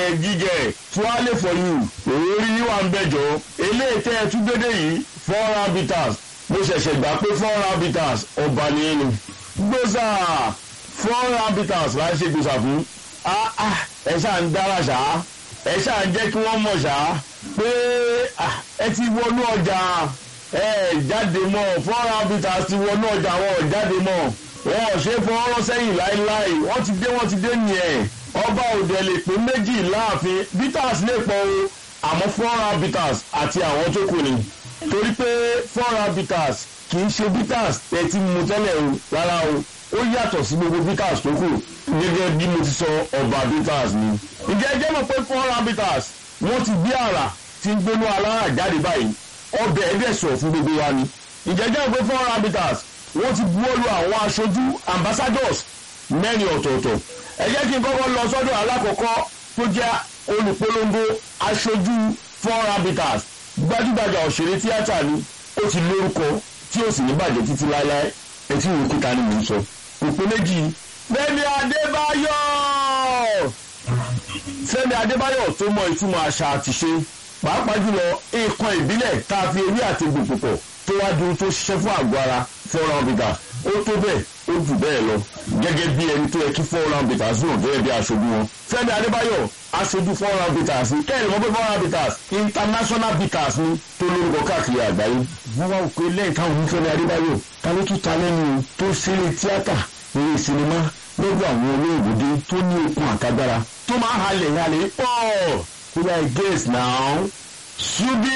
jíjẹ tuale for you orí yíwà ń bẹ̀jọ́ eléyìí tẹ́ ẹ tún dédé yìí four round bitters mo ṣẹ̀ṣẹ̀ gbà pé four round bitters ọba nìyẹn ni gbèsà four round bitters láti ṣe gbèsà fún ẹ ṣáà ń dára ṣáá ẹ ṣáà ń jẹ́ kí wọ́n mọ̀ ṣáá pé ẹ ti wọnú ọjà ẹ jáde mọ́ four round bitters ti wọnú ọjà wọn ò jáde mọ́ wọn ò ṣe fọwọ́rọ́ sẹ́yìn láéláé wọ́n ti dé wọ́n ti dé nìyẹn ọba òde lè pé méjì láàfin bitters lè pọ̀ o àmọ́ four round bitters àti àwọn tó kù ni torí pé four round bitters kì í ṣe bitters ẹ ti mu tẹ́lẹ̀ o rárá o ó yàtọ̀ sí gbogbo bitters tó kù gẹ́gẹ́ bí mo ti sọ ọba bitters ni. ǹjẹ́ ẹ jẹ́ mọ̀ pé four round bitters wọ́n ti gbé àrà tí ń gbénú alára jáde báyìí ọbẹ̀ ẹ̀dẹ̀ sọ̀ fún gbogbo wa ni. ǹjẹ́ ẹ jẹ́ mọ̀ pé four round bitters wọ́n ti buwọ́lu àwọn aṣojú ambassadors mẹ́rin ọ̀tọ̀ọ̀tọ̀. ẹ jẹ́ kí n kọ́kọ́ lọ sọ́dọ̀ alákọ̀ọ́kọ́ tó jẹ́ olùpolongo aṣojú four round bitters gbajúgbajà òṣèré tíátà ni ó ti lórúkọ tí ó sì ní bàjẹ́ títí láéláé etí ìwé kíta ni mò ń sọ òpin méjì Fẹ́mi Adébáyọ̀ Fẹ́mi Adébáyọ̀ tó mọ ìtumọ̀ àṣà àti ṣe pàápàá jùlọ nǹkan ìbílẹ̀ tá a fi ewé àti egbò pọ̀ tó wá di ohun tó ṣiṣẹ́ fún àgọ́ ara four round bitters ó tó bẹ́ẹ̀ ó jù bẹ́ẹ̀ lọ gẹ́gẹ́ bí ẹni tó yẹ kí four round bitters náà gẹ́gẹ́ bí aṣojú wọn Fẹ́mi Adébáyọ̀ aṣojú four round bitters ni kẹ́hìn mọ́ pé four round bitters international bitters ni tó lórúkọ káàkiri àgbáyé wọ́n wá òkú lẹ́yìn táwọn onífẹ́mi Adébáyọ̀ ta ló tún ta lẹ́nu tó ṣeré tíátà eré sinimá lọ́dọ̀ àwọn olóògbé tó ní okun àtagbára tó máa ń halẹ̀ halẹ̀ pọ̀ kó yá guess now Subi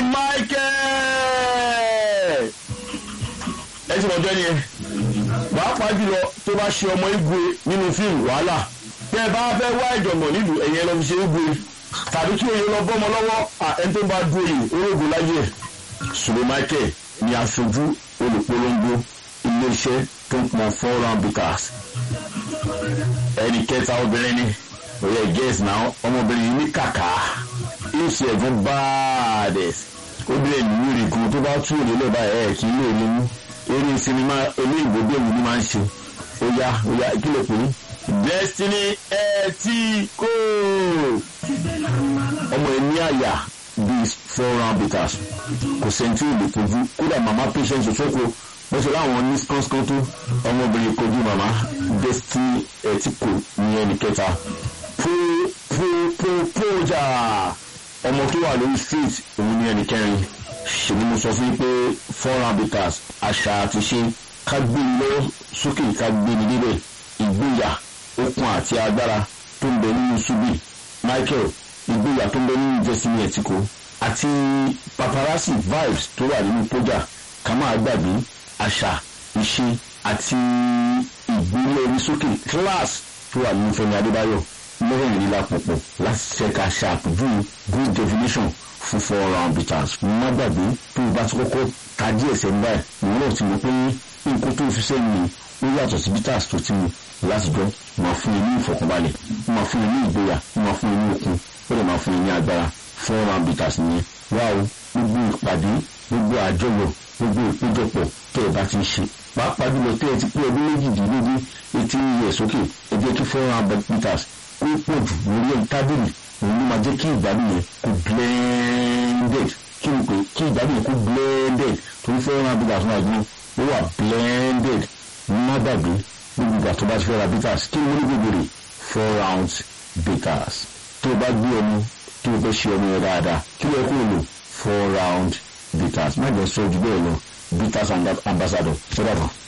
Michael ẹ ti mọ̀jọ́ ni ẹ pàápàá jùlọ tó bá ṣe ọmọ igwe nínú fíìmù wàhálà tẹ ẹ bá fẹ́ wá ìjọ̀gbọ̀n nílùú ẹ̀yẹ lọ fi ṣe igwe tàbí kí oyè lọ bọ́mọ lọ́wọ́ ẹni tó bá dúró yìí olóògùn láyé ẹ̀ Subi Michael ni aṣojú olùpolongo iléeṣẹ́ tó ń pọn four round bitters ẹnì kẹta obìnrin ni oyè guess now ọmọbìnrin yìí ní kàkà ìṣe ẹ̀fọn báàdẹ̀s obìnrin yìí rí kan tó bá tú òní lọ́ba ẹ̀ kì í lè ní mú eré sinimá olóyìnbó bẹ́ẹ̀ ni máa ń ṣe ó yá ó yá kí ló pè é Destiny Etiko ọmọ ẹ̀ ní àyà bíi four round bitters kò sẹ́ńtì ò lè kojú kódà màmá patient òṣòkò wọ́n ṣe láwọn ní skánskán tó ọmọbìnrin kojú màmá Destiny Etiko ní ẹnì kẹta pópópójà ọmọ tó wà lórí street òun ní ẹnì kẹrin ṣèlú mo sọ fún yín pé four round bitters àṣà àti ṣe ká gbé ni lọ́wọ́ sókè ká gbé ni níbẹ̀ ìgboyà okun àti agbára tó ń bẹ nínú Subi Michael ìgboyà tó ń bẹ nínú Destiny Etiko àti paparazzi vibes tó wà nínú pójà ká máa gbàgbé àṣà ìṣe àti ìgbélé orí sókè class tó wà nínú Fẹ́mi Adébáyọ̀ mẹ́rìnlélá pọ̀pọ̀ láti ṣẹ́ka ṣàpèjúwe good definition fún four round bitters. má gbàgbé tó o bá ti kọ́kọ́ ta díẹ̀ sẹ́yìn báyìí ìwọ́n náà ti mọ̀ pé nǹkan tó fi sẹ́yìn ó yàtọ̀ sí bitters tó ti mu látijọ́ máa fún ẹ ní ìfọ̀kànbalẹ̀ máa fún ẹ ní ìgboyà máa fún ẹ ní okun ó lè máa fún ẹ ní agbára four round bitters nìyẹn wá o gbogbo ìpàdé gbogbo àjọyọ̀ gbogbo ìpéjọpọ̀ tẹ́ ẹ bá ti ń ṣe pàápàá jùlọ tẹ́ ẹ ti pé ọdún méjìdínlógún etí yẹ sókè ẹ jẹ́ kí four round bitters ó pọ̀ jù lórí ẹ̀ tábìlì òun ló máa jẹ́ kí ìgbádùn yẹn kó blended kí ni pé kí ìgbádùn yẹn kó blended torí four round bitters náà gbọ́n ó wà blended má gbàgbé gbogbo ìgbà tó bá ti fẹ́ ra bitters kí ni wọ́n ní gbogbo rẹ̀ four rounds bitters tó o bá gbé ọmọ tó o fẹ́ ṣe ọmọ yẹn dáadáa kí ló yẹ kó o lò four round bitters má jẹ́ sọ ju bẹ́ẹ̀ lọ bitters ambassador ṣé dàbọ̀.